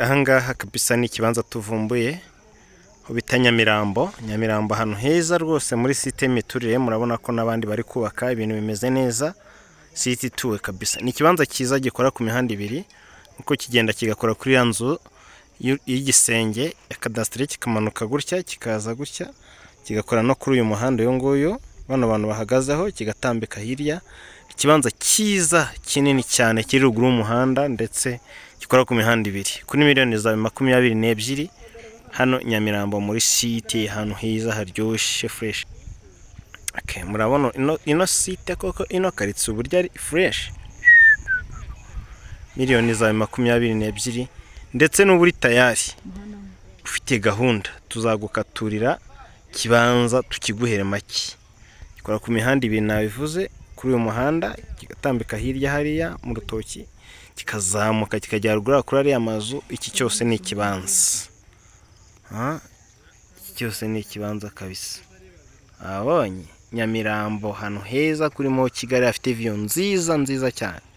ahangaha kabisa ni ikibanza tuvumbuye ho bita nyamirambo nyamirambo ahantu heza rwose muri site y'imiturire murabona ko n'abandi bari kubaka ibintu bimeze neza site ituwe kabisa ni ikibanza cyiza gikora ku mihanda ibiri nkuko kigenda kigakora kuri ya nzu y'igisenge ya kadasiteri kikamanuka gutya kikaza gutya kigakora no kuri uyu muhanda uyu nguyu bano bantu bahagazeho kigatambika hirya ikibanza cyiza kinini cyane kiri ruguru y'umuhanda ndetse gikora ku mihanda ibiri kuri miliyoni zawe makumyabiri n'ebyiri hano nyamirambo muri site ahantu heza haryoshye fureshi murabona ino site koko ino karitsiye uburyo ari fureshi miliyoni zawe makumyabiri n'ebyiri ndetse n'ubu uri tayari ufite gahunda tuzagukaturira ikibanza tukiguhere make gikora ku mihanda ibiri nabivuze kuri uyu muhanda kigatambika hirya hariya mu rutoki kikazamuka kikajya haruguru kuri ariya mazu iki cyose ni ikibanza iki cyose ni ikibanza kabisa abonye nyamirambo ahantu heza kuri mo kigali hafite viyo nziza nziza cyane